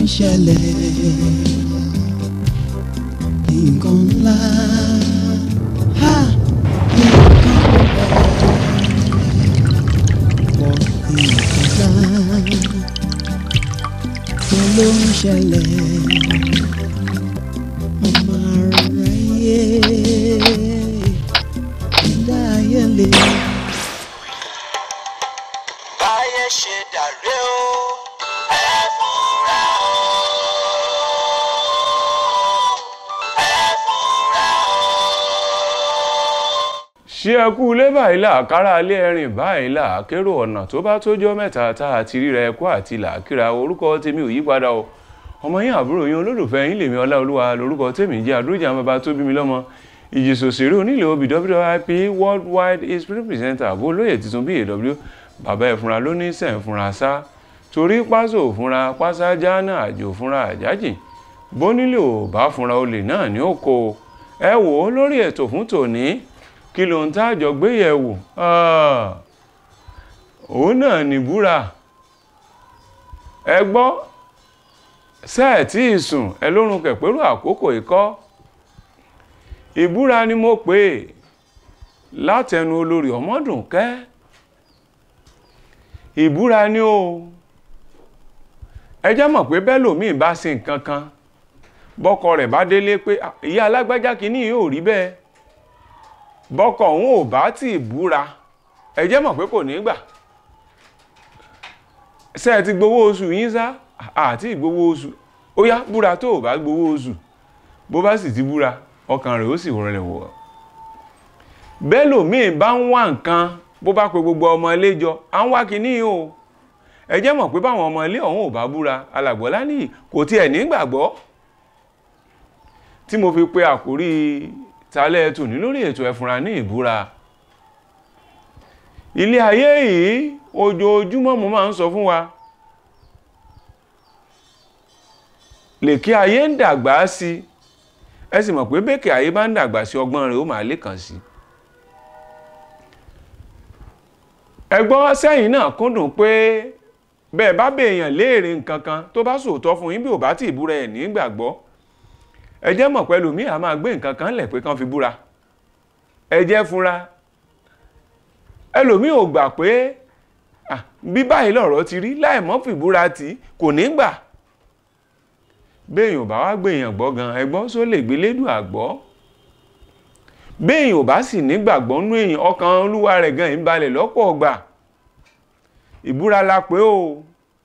ṣẹlẹ̀ nǹkan ńlá ha nǹkan pọ̀ nǹkan ńlá kí ló ń ṣẹlẹ̀ ọmọ aráyé ẹ̀dá ayé lè. báyé ṣe dàrẹ́ o ẹ fura o ẹ fura o. ṣé ẹ kú ilé báyìí là kára ilé ẹ̀rìn báyìí là kérò ọ̀nà tó bá tójọ́ mẹ́ta tá a ti ríra ẹ̀kọ́ àti làákìrà orúkọ tèmi ò yípadà o ọmọ yín àbúrò yín olólùfẹ́ yín lèmi ọláolúwa lórúkọ tèmi jẹ́ àdúrójà bàbá tó bí mi lọ́mọ ìjìsòsèré onílé obì wwip worldwide history presenter àbó olóyè tuntun bí aw bàbá ẹ̀fúnra ló ní sẹ̀ ń fúnra sá torí pásò fúnra pásá jáná àjò fúnra àjájì bónílé ò bá fúnra olè náà ní òkò ẹ wò ó lórí ètò fún tòní kí ló ń tájọ gbé yẹ̀ wò òun náà ní búra ẹ gbọ́ sẹ́ẹ̀tì ìsùn ẹ lórun kẹ̀pẹ́rù àkókò ikọ́ ìbúra ni mo pè é látẹnu olórí ọmọdùnkẹ́ ìbúra ni o ẹ jẹ́ mọ̀ pé bẹ́ẹ̀ lòmíì bá ṣe nǹkan kan bọ́kọ rẹ̀ bá délé pé "Ah, ìyá alágbájá kìíní yìí ò rí bẹ́ẹ̀ bọ́kọ òun ò bá tí ì búra ẹ jẹ́ mọ̀ pé kò ní gbà ṣé ẹ ti gbowó oṣù yín sá àti ìgbowó oṣù ó yá búra tó ò bá gbowó oṣù bó bá sì ti búra ọkàn rẹ̀ ó sì rọlẹ̀ wọ̀ bẹ́ẹ̀ lòmíì bá ń wá nǹkan bó bá pe gbogbo ọmọ ilé jọ à ń wá kinní o ẹ jẹ́ mọ̀ pé báwọn ọmọ ilé ọ̀hún ò bá búra alàgbọ́lá nìyí kò tiẹ̀ nígbàgbọ́ tí mo fi pe àkórí talẹ́ tòní lórí ètò ẹ̀fúnra ní ìbúra ilé ayé yìí ojoojúmọ́ mo máa ń sọ fún wa lèkí ayé ń dàgbà sí ẹ sì mọ̀ pé bẹ́ẹ̀kì ayé bá ń dàgbà sí ọgbọ́n rẹ̀ ó máa lékàn sí ẹgbọ́n sẹ́yìn náà kúndùn pé bẹ́ẹ̀ bá bèèyàn léèrè nǹkan kan tó bá sòótọ́ fún yín bí ò bá tí ì búra ẹ̀ nígbàgbọ́ ẹ jẹ́ mọ̀ pẹ̀lú mi à máa gbé nǹkan kan lẹ̀ pé kán fi búra ẹ jẹ́ fúnra ẹlòmíì ò gbà pé ah, bí báyìí lọ̀rọ̀ ti rí láì mọ́ fìbúra tí kò ní gbà béèyàn ò bá wá gbèyàn gbọ́ gan ẹgbọ́n só lè gbé lédùn àgbọ́ béèyàn ò bá sì nígbàgbọ́ nú èèyàn ọkàn olúwa rẹ̀ gan ń balẹ̀ lọ́pọ̀ ọgbà ìbúra la pé o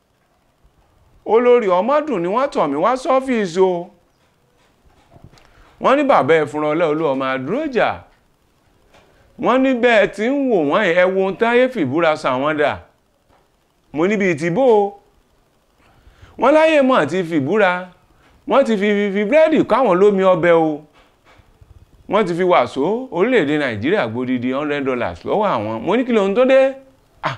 olórí ọmọdún ni wọ́n tọ̀ mí wá sọ́fíìsì o wọ́n ní bàbá ẹ̀ fúnra ọlẹ́ olú ọmọ àdúrójà wọ́n ní bẹ́ẹ̀ tí ń wò wọ́n ẹ̀ wo ohun táyé fìbúra sàwọn dà mo níbi ìtìbò wọ́n láyé mọ̀ àti fìbúra wọ́n ti fi fi búrẹ́dì káwọn lómi ọbẹ̀ o wọ́n ti fi wàsó orílẹ̀-èdè nàìjíríà gbódìdí hundred dollars lọ́wọ́ àwọn mo ní kí lóhun tó dé Ah!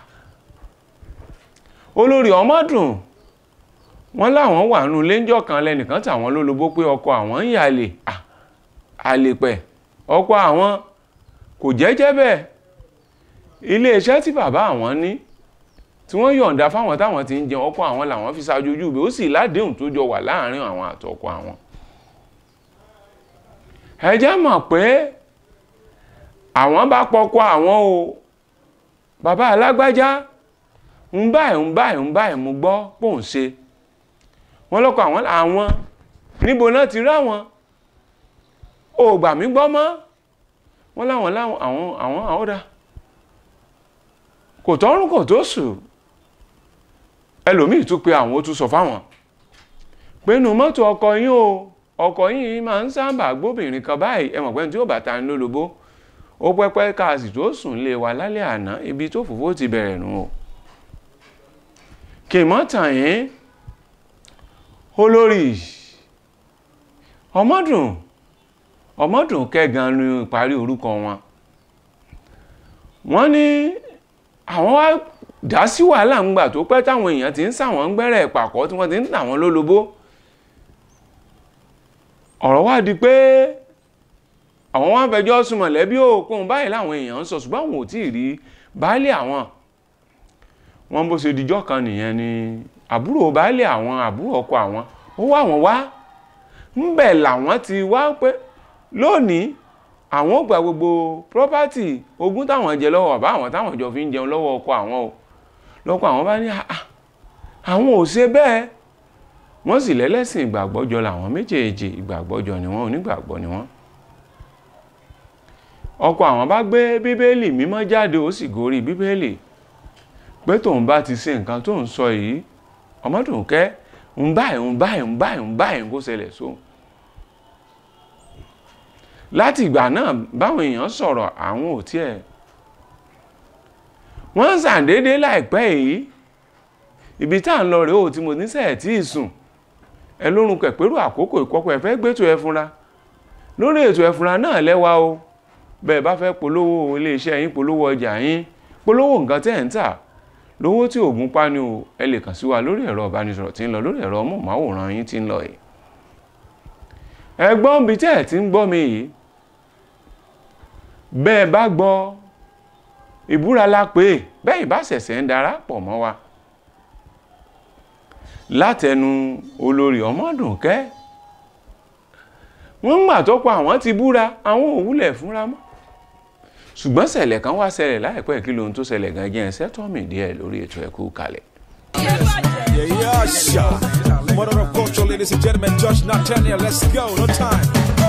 olórí ọmọdún wọ́n láwọn wà nù léńjọ́ kan lẹ́nìkan tàwọn lólobó pé ọkọ àwọn ń yàlè Ah! àlèpẹ̀ ọkọ àwọn kò jẹ́jẹ́ bẹ́ẹ̀ iléeṣẹ́ tí bàbá àwọn ní tí wọ́n yọ̀ǹda fáwọn táwọn ti ń jẹun ọkọ àwọn làwọn fi ṣàjòjú bẹ́ẹ̀ ó sì ládéhùn tó jọ wà láàrin àwọn àtọkọ àwọn ẹ jẹ́ mọ̀ pé àwọn bá pọkọ àwọn o bàbá alágbájá ń báyìí ń báyìí ń báyìí mú gbọ́ pòun ṣe wọ́n lọ́kọ̀ àwọn àwọn níbo náà ti rá wọn ò gbà mí gbọ́ mọ́ wọ́n láwọn láwọn àwọn àwọn àwọ́dá kò tọ́rùn kò tó sùn ẹlòmíì tún pé àwọn ó tún sọ fáwọn pé nù mọ́tò ọkọ yín o ọkọ yín máa ń sábà gbóbìnrin kan báyìí ẹ mọ̀ pé tí ó bá ta ní lólobó ó pẹ́pẹ́ káàsì tó sùn lé wa lálẹ́ àná ibi tó fòfó ti bẹ̀rẹ̀ nù o kì mọ́ tàn yín olórí ọmọdún ọmọdún kẹgan ní ìparí orúkọ wọn wọ́n ní àwọn wá dá sí wàhálà ńgbà tó pẹ́ táwọn èèyàn ti ń sàwọn gbẹ́rẹ̀ pàkọ́ tí wọ́n ti ń tà wọ́n lólobó ọ̀rọ̀ wá di pé àwọn wá ń fẹjọ́ sùn mọ̀lẹ́bí òkun báyìí láwọn èèyàn ń sọ ṣùgbọ́n àwọn ò tí ì rí baálé àwọn wọn bó ṣe dijọ́ kan nìyẹn ni àbúrò baálé àwọn àbúrò ọkọ àwọn ó wá wọn wá ńbẹ̀ làwọn ti wá pé lónìí àwọn ò gba gbogbo property ogún táwọn jẹ lọ́wọ́ bàbá àwọn táwọn jọ fi ń jẹun lọ́wọ́ ọkọ àwọn o lọ́kọ àwọn bá ní "Ah, àwọn ò ṣe bẹ́ẹ̀ wọ́n sì lẹ́lẹ́sìn ìgbàgbọ́jọ làwọn méjèèjì ìgbàgbọ́jọ ni wọ́n onígbàgbọ́ ni wọ́n ọkọ àwọn bá gbé bíbélì mímọ́ jáde ó sì gorí bíbélì pé tóun bá ti ṣe nǹkan tó ń sọ yìí ọmọdúnkẹ́ ń báyìí ń báyìí ń báyìí ń báyìí kó ṣẹlẹ̀ sóun láti ìgbà náà báwọn èèyàn sọ̀rọ̀ àwọn ò tiẹ̀ wọ́n ń ṣàdédé láìpẹ́ yìí ibi tá à ń lọ rèé o tí mo ní sẹ́ẹ̀ tí ì sùn ẹ lórun kẹ̀pẹ́rù àkókò ìkọ́kọ́ ẹ fẹ́ gbẹ́tò ẹ fúnra lórí ètò ẹ fúnra náà lẹ́wà o bẹ́ẹ̀ bá fẹ́ polówó iléeṣẹ́ yín polówó ọjà yín polówó nǹkan tẹ́ ẹ̀ ń tà lówó tí oògùn pani o ẹ lè kàn sí wa lórí ẹ̀rọ ìbánisọ̀rọ̀ tí ń lọ lórí ẹ̀rọ ọmọọ̀máwòrán yín tí ń lọ yìí ẹgbọ́n bíi tẹ́ ẹ̀ ti ń gbọ́ mi yìí bẹ́ẹ̀ bá gbọ́ ìbúra la pé bẹ́ẹ̀ bá ṣẹ̀ṣẹ̀ ń darapọ̀ mọ́ wa látẹnu olórí ọmọdùnkẹ́ wọ́n ń gbà tó pa àwọn ti búra àwọn òwúlẹ̀ fúnra mọ́ ṣùgbọ́n ṣẹlẹ̀ kan wá ṣẹlẹ̀ láìpẹ́ kí lohun tó ṣẹlẹ̀ gan jẹ́ ẹsẹ̀ tọ́mì díẹ̀ lórí ètò ẹ̀kú kalẹ̀. Yeah, yeah, sure. Mother of culture, ladies and gentlemen, Josh Nathaniel, let's go, no time.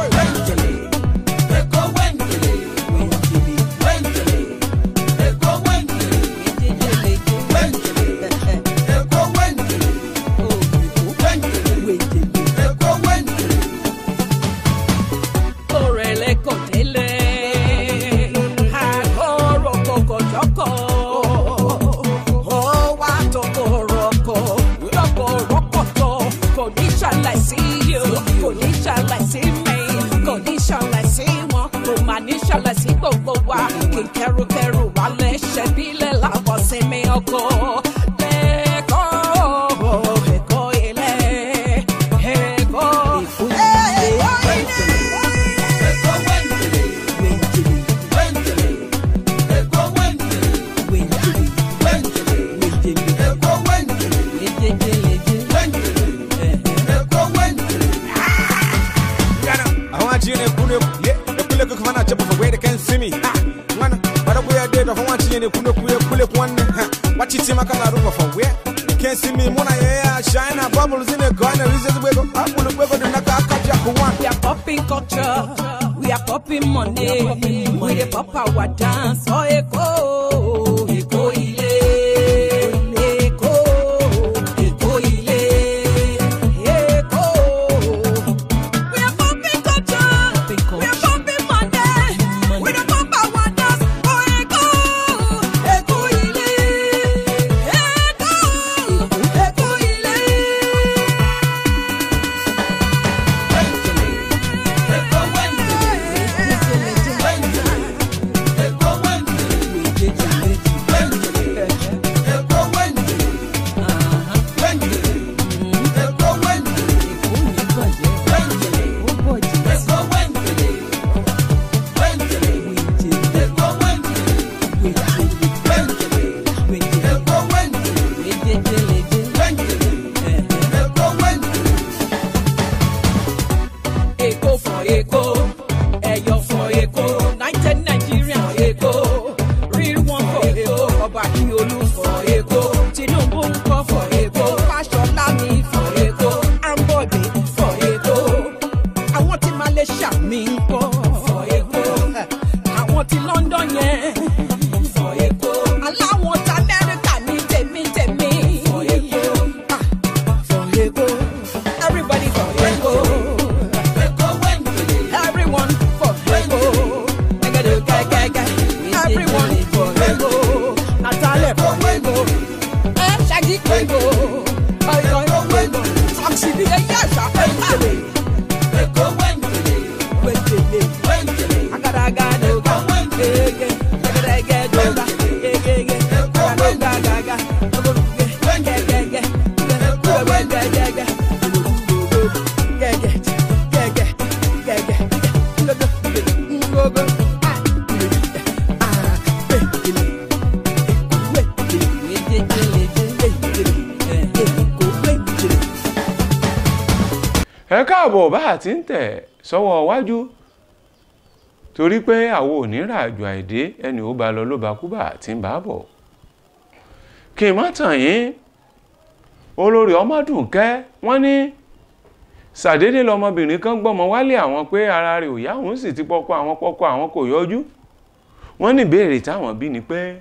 Kẹrùkẹrù wà lẹ́sẹ̀ bílẹ̀ làbọ̀ sinmi ọkọ̀. Lẹ́kọ̀ọ́ ẹ̀kọ́ ilẹ̀ ẹ̀kọ́ I want you in a kune, yeah, the kule cook man, jump for where they can see me. Ah, man, but we are dead of one in a kune kule kule one. What you see, my color for where? You can't see me, Mona, yeah, shine a bubbles in a corner, reasons we go, I'm gonna go to Naka Jack one. We are popping culture, we are popping money. We dey pop our dance, oh Eko, Eko ile, Eko, Eko ile, Eko. We are popping culture, we are popping money. We dey pop our dance, oh Eko, Eko ile, Eko, Eko ile. Èkó for Èkó, Ẹ̀yọ̀ for Èkó, United Nigeria for Èkó, Real One for Èkó, Ọba Akiolu for Èkó, Tinubu ń kọ́ for Èkó, Fáṣọlá mi for Èkó, Ambode for Èkó, àwọn tí Malaysia mi ń kọ́ for Èkó, àwọn tí London yẹn for Èkó, aláwọn tí Amẹ́ríkà ní tèmi tèmi for Èkó, ah, for Èkó, everybody for Èkó. Everyone for Ego. Everyone for Ego. Natalie for Ego. Eh, Shaggy for Ego. Oyo Ego. Foxy be a yasha. Ego. Ego. bọ̀ bá àti ń tẹ̀ sọ́wọ́ iwájú torí pé àwọn ò ní ràjò àìdé ẹni ó bá lọ ló bá kú bá àti ń bá bọ̀ kí n má tàn yín olórí ọmọdúnkẹ́ wọ́n ní ṣàdédé lọmọbìnrin kan gbọ́mọ wálé àwọn pé ara rẹ̀ ò yá òun sì ti pọ́kọ àwọn pọ́kọ àwọn kò yọjú wọ́n ní ìbéèrè táwọn bí ni pé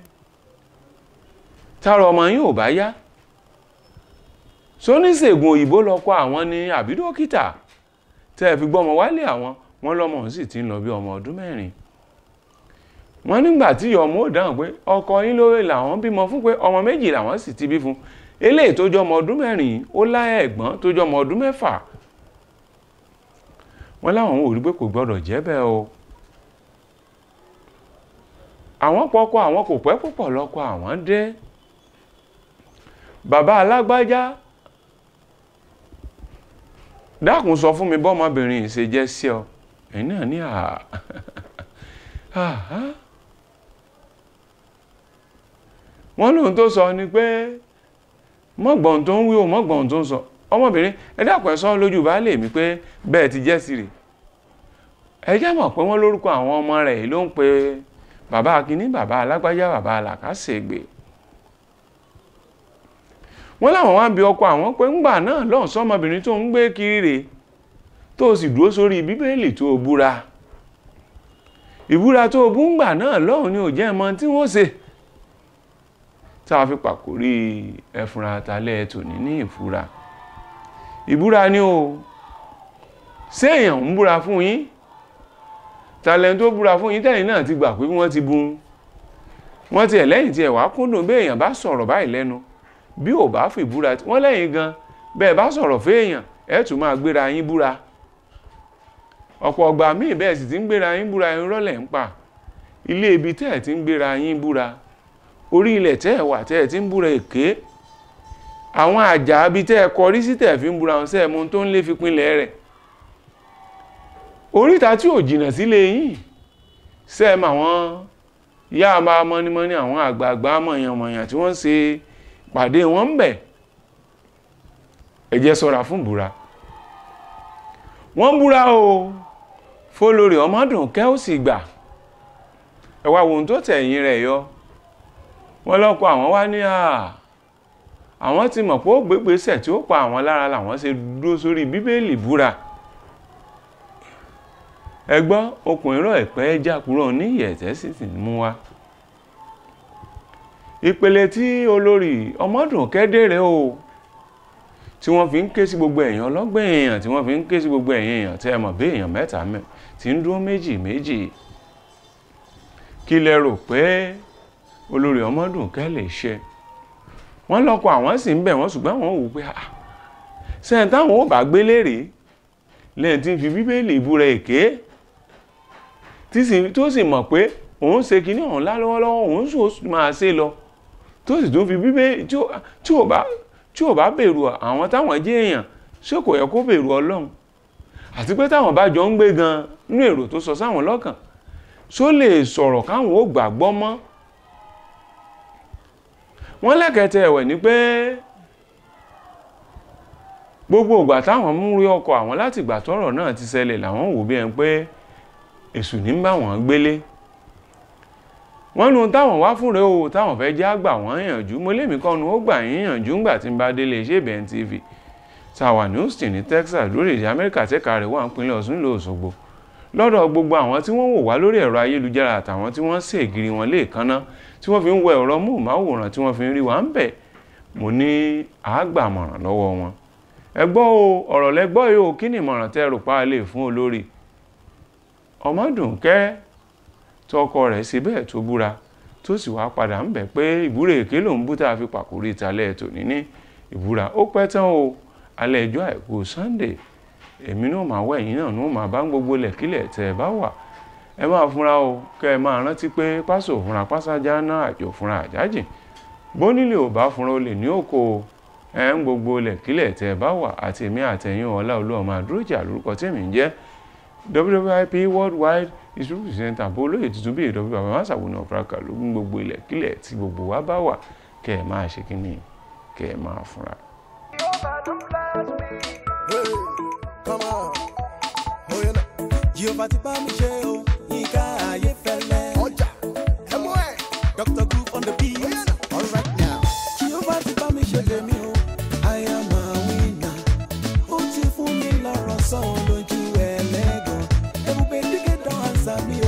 tára ọmọ yín ò bá yá sóníṣègùn òyìnbó lọkọ àwọn ni àbí dókítà tẹ́ ẹ fi gbọ́mọ wálé àwọn wọ́n lọ́mọ òun sì ti ń lọ bí ọmọ ọdún mẹ́rin wọ́n nígbà tí ọmọ ò dáhùn pé ọkọ yín lóore làwọn bímọ fún pé ọmọ méjì làwọn sì ti bí fún eléyìí tó jọ ọmọ ọdún mẹ́rin ó láyà ẹ̀gbọ́n tó jọ ọmọ ọdún mẹ́fà wọ́n láwọn ò rí pé kò gbọ́dọ̀ jẹ́ bẹ́ẹ̀ o àwọn pọkọ àwọn kò pẹ́ púpọ̀ lọ́kọ àwọn dé bàbá alágbájá dákun sọ fún mi bọ́mọbìnrin ṣe jẹ́ sí ọ ẹ̀yin náà ní àá wọ́n lóhun tó sọ ni pé mọ́gbọ̀n tó ń wí o mọ́gbọ̀n tó ń sọ ọmọbìnrin ẹ dákun ẹ sọ lójú baálé mi pé bẹ́ẹ̀ ti jẹ́ sí rè ẹ jẹ́ mọ̀ pé wọ́n lórúkọ àwọn ọmọ rẹ̀ yìí ló ń pe bàbá akínní bàbá alágbájá bàbá alàkàṣègbè wọ́n láwọn wá bí ọkọ àwọn pé ńgbà náà lọ́hùn sọ́mọbìnrin tó ń gbé kiri rè tó sì dúró sórí bíbélì tó o búra ìbúra tó o bú ńgbà náà lọ́hùn ni ò jẹ́ mọ tí wọ́n ṣe tá a fi pàkórí ẹfúnra talẹ́ tòní ní ìfura ìbúra ni o ṣé èèyàn ń búra fún yín talẹ́ tó búra fún yín tẹ́yìn náà ti gbà pé wọ́n ti bú wọ́n ti ẹ̀ lẹ́yìn tí ẹ̀ wá kúndùn bí èèyàn bá sọ̀rọ̀ báyìí lẹ́nu bí ò bá fi búra wọ́n lẹ́yìn gan bẹ́ẹ̀ bá sọ̀rọ̀ fẹ́ẹ̀yàn ẹ̀ tún máa gbéra yín búra ọ̀pọ̀ ọgbà míì bẹ́ẹ̀ sì ti ń gbéra yín búra yín rọ́lẹ̀ ń pa ilé ibi tẹ́ ẹ̀ ti ń gbéra yín búra orí ilẹ̀ tẹ́ ẹ̀ wà tẹ́ ẹ̀ ti ń búra èké àwọn àjà ibi tẹ́ ẹ kọrí sí tẹ́ ẹ̀ fi ń búra wọn sẹ́ẹ̀ mú tó ń lé fi pinlẹ̀ rẹ̀ oríta tí ò jìnnà sílé yín sẹ́ẹ̀ mà wọ́n yá máa mọ́nímọ́ní àwọn àgbààgbà mọ̀yànmọ̀yàn tí wọ́n ṣe pàdé wọn ń bẹ̀ ẹ jẹ́ ṣọ́ra fún búra wọ́n búra o fólórí ọmọdún kẹ́ ó sì gbà ẹ wá wo ohun tó tẹ̀yìn rẹ̀ yọ wọ́n lọ́kọ àwọn wá ní à àwọn ti mọ̀ pé ó gbégbèsè tí ó pa àwọn lára làwọn ṣe dúró sórí bíbélì búra ẹ gbọ́ okùn irọ́ ẹ̀pẹ́ jákúrò ní ìyẹ̀tẹ́ sì ti mú wa ìpele tí olórí ọmọdún kẹ́dẹ̀rẹ́ o tí wọ́n fi ń ké sí gbogbo èèyàn ọlọ́gbọ̀n èèyàn tí wọ́n fi ń ké sí gbogbo èèyàn èèyàn tẹ́ ẹ mọ̀ bí èèyàn mẹ́ta mẹ́ tí ń dúró méjì méjì kí lẹ rò pé olórí ọmọdún kẹ́ lè ṣe wọ́n lọ́kọ àwọn sì ń bẹ̀ wọ́n ṣùgbọ́n àwọn wò pé ah sẹ́yìn táwọn ò bá gbé léèrè lẹ́yìn tí ń fi bíbélì ìbúra èké tó sì mọ̀ pé òun ṣe kinní ọ̀hún lálọ́wọ́lọ́wọ́ òun sì máa ṣe lọ tó sì tún fi bíbélì tí ò bá tí ò bá bẹ̀rù àwọn táwọn jẹ́ èèyàn ṣé kò yẹ kó bẹ̀rù ọlọ́run àti pé táwọn bá jọ ń gbé gan nínú èrò tó sọ sáwọn lọ́kàn ṣó lè sọ̀rọ̀ káwọn ó gbàgbọ́ mọ́ wọ́n lẹ́kẹ̀tẹ̀ ẹ̀wẹ̀ ni pé gbogbo ìgbà táwọn mú rí ọkọ àwọn láti ìgbà tọ́rọ̀ náà ti ṣẹlẹ̀ làwọn wò bí ẹn pé èṣù ní bá wọn gbélé wọ́n nu táwọn wá fún rẹ̀ o táwọn fẹ́ já gbà wọ́n yànjú mo lémi kọ́ nu ó gbà yín yànjú ńgbà tí ń bá délé iṣẹ́ ìbẹ̀n tv tàwa ní Houston ní Texas lórílẹ̀‐èdè Amẹ́ríkà tẹ́ka rẹ̀ wà ń pinlẹ̀ Ọ̀ṣun lọ Òṣogbo lọ́dọ̀ gbogbo àwọn tí wọ́n wò wá lórí ẹ̀rọ ayélujára àtàwọn tí wọ́n ṣe ìgiri wọn léèkánná tí wọ́n fi ń wọ ẹ̀rọ móhùnmáwòrán tí wọ́n fi ń rí wa ń bẹ̀ mo ní àágbàmọ̀ràn lọ́wọ́ wọn ẹ gbọ́ o ọ̀rọ̀ lẹ́gbọ́ yìí o kí ni ìmọ̀ràn tẹ́ rò pa lè fún olórí Ọmọdúnkẹ́ tọkọ rẹ̀ ṣe bẹ́ẹ̀ tó búra tó sì wá padà ń bẹ̀ pé ìbúra èké lòún bú tá a fi pàkórí ìtàlẹ̀ tòní ní ìbúra ó pẹ́ tán o alẹ́ ẹjọ́ àìkú Sunday èmi náà máa wẹ̀ yín náà ní ó máa bá ń gbogbo lẹ̀kílẹ̀ tẹ́ ẹ bá wà ẹ máa fúnra o kẹ́ ẹ máa rántí pé pásò fúnra pásájá náà àjò fúnra àjájìn bónílé ò bá fúnra olè ní òkò ẹ ń gbogbo lẹ̀kílẹ̀ tẹ́ ẹ bá wà àti èmi àtẹ̀yìn ọ̀la olú ọmọ àdúrójà lórúkọ tèmi ń jẹ́ WWIP worldwide distribution center bó olóyè tuntun bíi ìdọ́bí bàbá máṣàwò náà fúnra lógún gbogbo ilẹ̀kílẹ̀ tí gbogbo wa bá wà kẹ́ ẹ máa ṣe kínní kẹ́ ẹ máa fúnra. Hey, come on. Jehovah ti bá mi ṣe o, Yínká Ayéfẹ́lẹ́. ọjà ẹ mú ẹ. Dr. Group on the beat. all right now. Jehovah ti bá mi ṣe tèmi o, I am a winner. Ó ti fún mi lọ́rọ̀ sọ lójú ẹlẹ́gàn. Ebube dígé dán àṣà mi